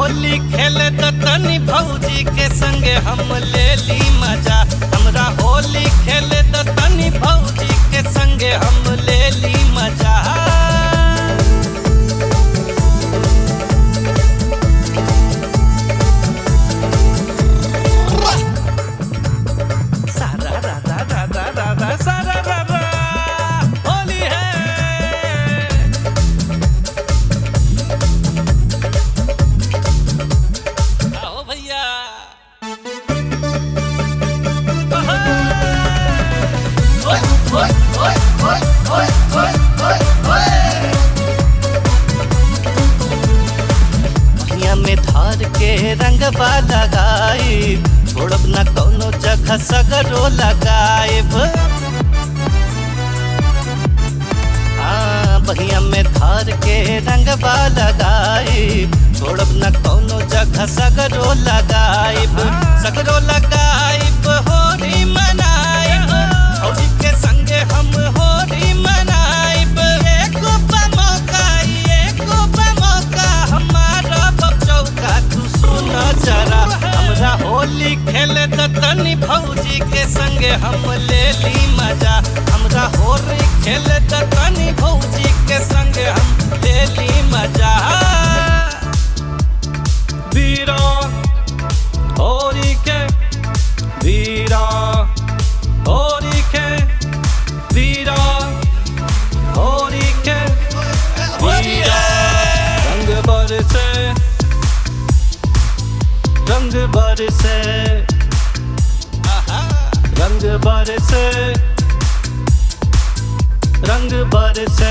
होली खेले त तनी भौजी के संगे हम ले ली मजा हमरा होली खेले त तनी भौजी के संगे हम ले ली मजा सारा रा रा रा रा रा रा सारा रा रा होली है आओ भैया ओए ओए ओए ओए ओए ओए ओए ओए पहिया में धार के रंगवा लगाई छोड़ब न कौनो जगह सगरो लगाएब हाँ बहिया में धार के रंगवा लगाई छोड़ब न कौनो जगह सगरो लगाइब सगरो लगाइब होली मनाइब होली के संगे हम होली मनाइब एको बा मौका एको बा मौका हमारा बचौका तू सुन जरा हमरा होली खेले त तनी भौजी के संगे हम ले ली मजा हमरा होली खेले त तनी भौजी के संगे हम ले ली मजा वीरा होली के वीरा होली के वीरा होली के वीरा रंग बरसे रंग बरसे रंग बरसे रंग बरसे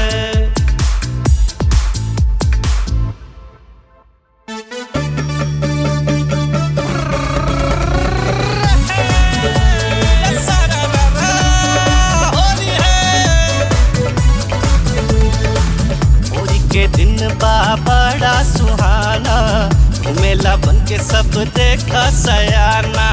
होली के दिन बा बड़ा सुहाना घूमेला बन के सब देखा सयाना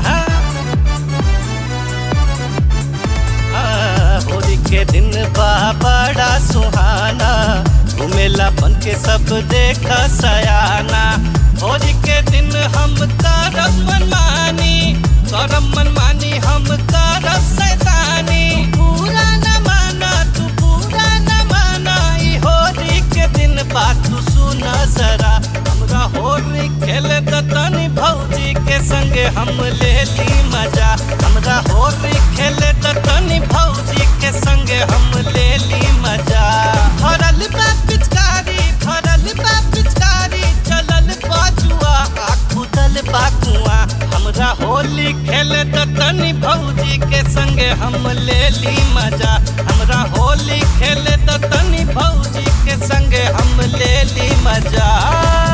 हाँ, होली के दिन बा बड़ा सुहाना घूमेला बन के सब देखा सयाना होली के दिन हम करब मनमानी करब मनमानी हम करब सैतानी पूरा न माना तू पूरा न माना ई होली के दिन बात तू सुना जरा हमरा होली खेले त तनी भौजी के संगे हम ले ली मजा हमरा होली खेले त तनी भौजी के संगे हम ले ली मजा धरल बा पिचकारी धरल बा पिचकारी चलल बाजुआ आ खुदल बा कुआ हमरा होली खेले त तनी भौजी के संगे हम ले ली मजा हमरा होली खेले त तनी भौजी के संगे हम ले ली मजा